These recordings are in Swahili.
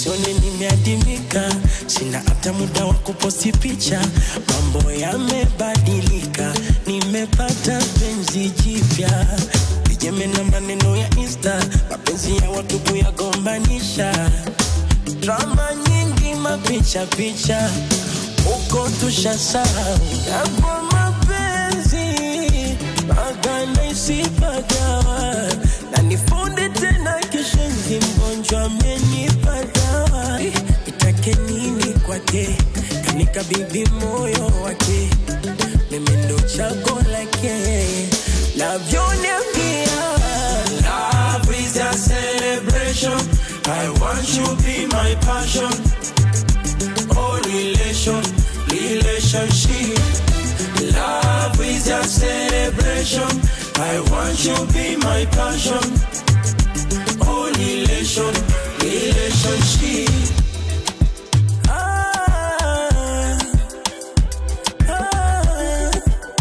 usione nimeadimika, sina hata muda wa kuposti picha. Mambo yamebadilika, nimepata penzi jipya, vijeme na maneno ya insta, mapenzi ya watu kuyagombanisha, drama nyingi, mapicha picha, huko tushasahau yapo mapenzi agana isipagawa na nifunde tena kishenzi mgonjwa amenipa dawa itake nini kwake kanikabidhi moyo wake mimi ndo chago lake navyoniambia Love is a celebration. I want you be my passion. Oh, relation, relationship. Love is a celebration. I want you be my passion. Oh, relation, relationship. ah, ah,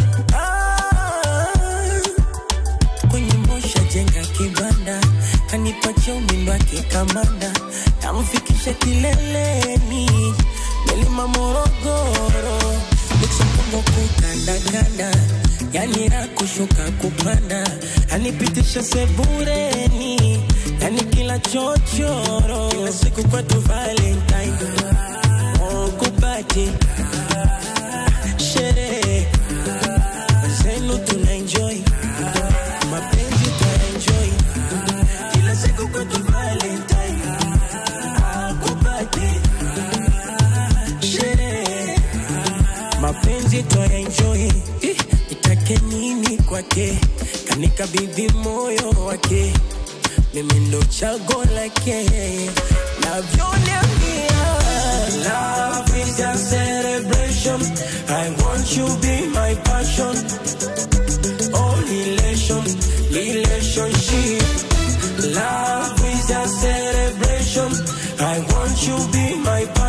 ah. kwenye mosha jenga kibanda kanipatia umindo wake kamanda tamfikisha kileleni milima morogoro michompongo kukandakanda yani ra kushuka kupanda anipitisha sebureni yani kila chochoro kila siku kwetu valentine oh, kupati sherehe zenu tuna enjoy mapenzi tuenjoy kila siku kwetu valentine akupati sherehe mapenzi tuenjoy itake nini kwake kanikabidhi moyo wake mimi ndo chago lake navyoniambia Love is a celebration. I want you be my passion. Oh, relation, relationship. Love is a celebration. I want you be my passion.